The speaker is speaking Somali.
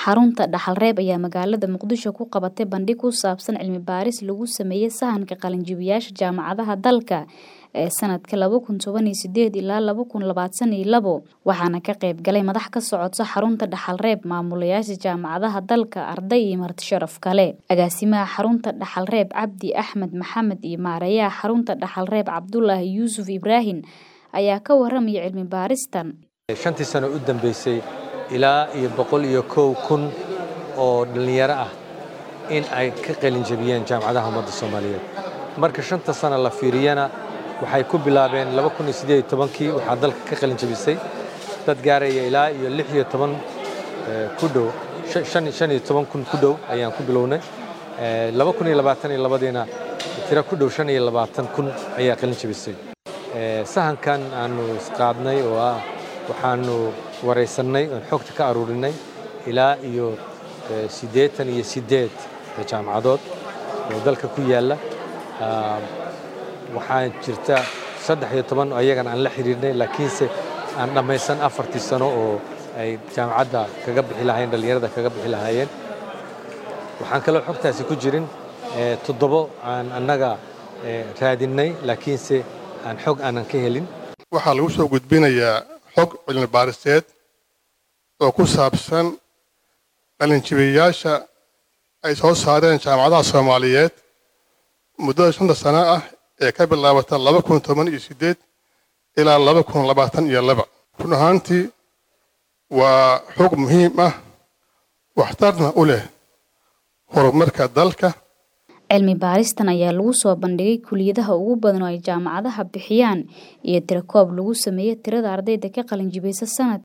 Xarunta Dhaxal-Reeb ayaa magaalada Muqdisho ku qabatay bandhig ku saabsan cilmi baaris lagu sameeyay sahanka qalinjibiyayaasha jaamacadaha dalka ee sanadka laba kun toban iyo sideed ilaa laba kun labaatan iyo labo waxaana ka qayb galay madax ka socota xarunta Dhaxal-Reeb maamulayaasha jaamacadaha dalka arday iyo marti sharaf kale agaasimaha xarunta Dhaxal-Reeb Cabdi Axmed Maxamed iyo maareeyaha xarunta Dhaxal-Reeb Cabdulaahi Yuusuf Ibraahin ayaa ka waramaya cilmi baaristan shantii sano u dambeysay ilaa iyo boqol iyo kow kun oo dhallinyaro ah in ay ka qalin jabiyeen jaamacadaha ummadda soomaaliyeed marka shanta sano la fiiriyana waxay ku bilaabeen laba kun iyo siddeed iyo tobankii waxaa dalka ka qalin jabisay dad gaaraya ilaa iyo lix iyo toban ku dhow shan iyo toban kun ku dhow ayaan ku bilownay laba kun iyo labaatan iyo labadiina tiro ku dhow shan iyo labaatan kun ayaa qalin jabisay sahankan aanu isqaadnay oo ah waxaanu waraysannay oon xogta ka aruurinay ilaa iyo siddeetan iyo siddeed jaamacadood oo dalka ku yaalla waxaa jirta saddex iyo toban ayagana aan la xiriirnay laakiinse aan dhammaysan afartii sano oo ay jaamacadda kaga bixi lahaayeen dhallinyarada kaga bixi lahaayeen waxaan kaloo xogtaasi ku jirin toddobo aan annaga raadinnay laakiinse aan xog aanan ka helin waxaa lagu soo gudbinayaa xog cilmi baariseed oo ku saabsan qalinjibiyayaasha ay soo saareen jaamacadaha soomaaliyeed muddada shanta sano ah ee ka bilaabata laba kun toban iyo siddeed ilaa laba kun labaatan iyo laba run ahaantii waa xog muhiim ah waxtarna u leh horumarka dalka cilmi baaristan ayaa lagu soo bandhigay kuliyadaha ugu badan oo ay jaamacadaha bixiyaan iyo tirakoob lagu sameeyey tirada ardayda ka qalin jibaysa sanad